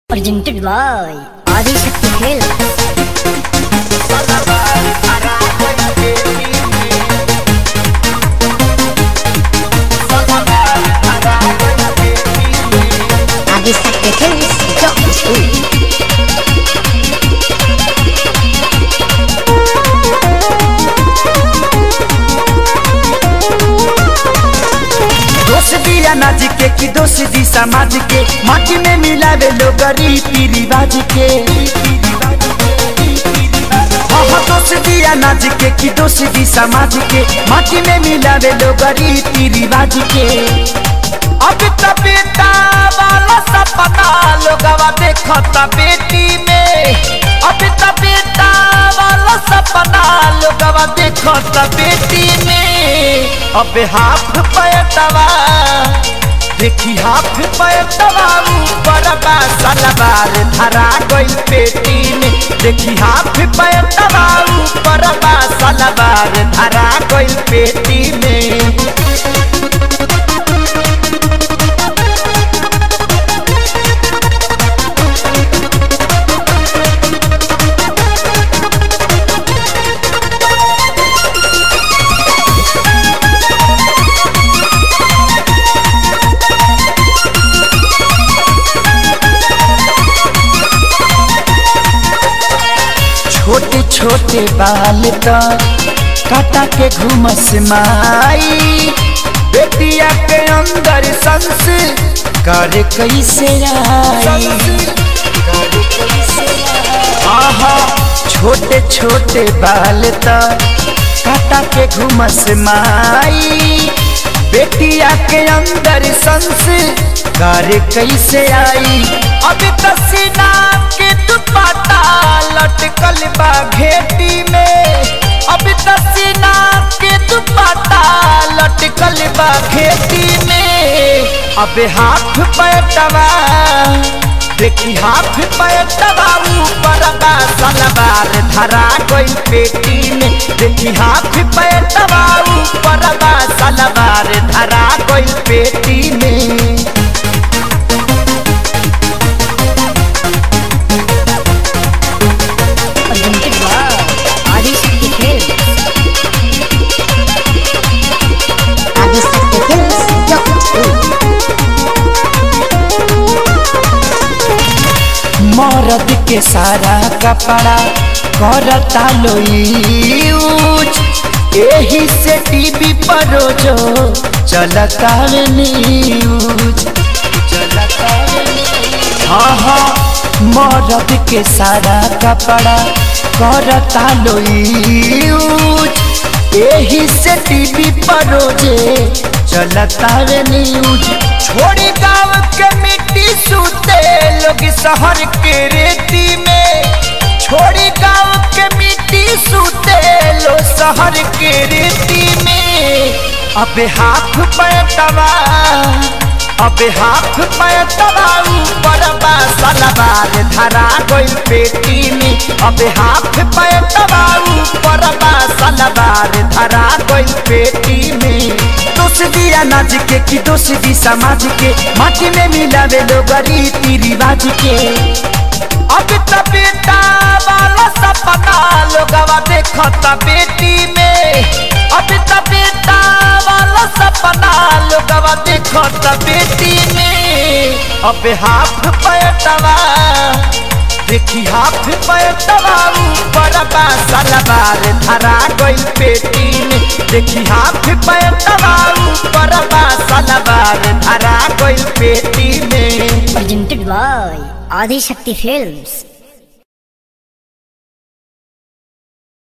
Presented by Adi Shakti Films. Adi Shakti Films. Dot school. दोष दिया नाज के कि दोष दी समाज के माटी में मिलावे लोग रीति रिवाज के हाँ हाँ दोष दिया नाज के कि दोष दी समाज के माटी में मिलावे लोग रीति रिवाज के अब त बेटा वाला सपना लोगवा देखता बेटी में अब त बेटा वाला सपना लोगवा देखता बेटी में अब हाफ पैटवा देखी हाफ पैटवा ऊपर बा सलवार धरा गई पेटी में देखी हाफ पैटवा ऊपर बा सलवार धरा गई पेटी में छोटे छोटे बाल तो काटा के घूमस माई बेटिया के अंदर संस कर कैसे आई आहा छोटे छोटे बाल तो काटा के घूमस माई बेटिया के अंदर संस कर कैसे आई अब तसीना के दुपट्टा लटकल बा घेटी में अब तसीना के दुपट्टा लटकल बा घेटी में अब हाथ पैटवा देखी हाथ पैटवा ऊपर बा सलवार धरा गई पेटी में देखी हाथ पैटवा ऊपर बा सलवार धरा गई पेटी में Presented by Adi Shakti Films. Adi Shakti Films. Dot school. मरद के सारा कपड़ा करता लो यूज एही से टीवी पर रोजो चलता वे न्यूज चलता वे न्यूज। हाँ हाँ मरद के सारा कपड़ा करता लो यूज एही से टीवी पर रोजे चलता वे न्यूज छोड़ी गाँव के मिट्टी सूते लोग शहर के रेती में छोड़ी गाँव के मिट्टी सूते लो शहर के रेती में अब हाथ पैटवा अब हाथ पैटवा ऊपर बा सलवार धरा गई पेटी में अब हाथ पैटवा ऊपर बा सलवार धरा गई पेटी में दोष दिया नाच के कि दोष दी समाज के माटी में मिलावे लोग रीति रिवाज के अब त बेटा वाला सपना लोगवा देखता बेटी में अब त बेटा वाला सपना लोगवा देखता बेटी में अब हाथ पैटवा देखी हाथ पैटवा ऊपर बा सलवार धरा गई पेटी में देखी हाथ पैटवा ऊपर बा सलवार धरा गई पेटी में Presented by Adi Shakti Films.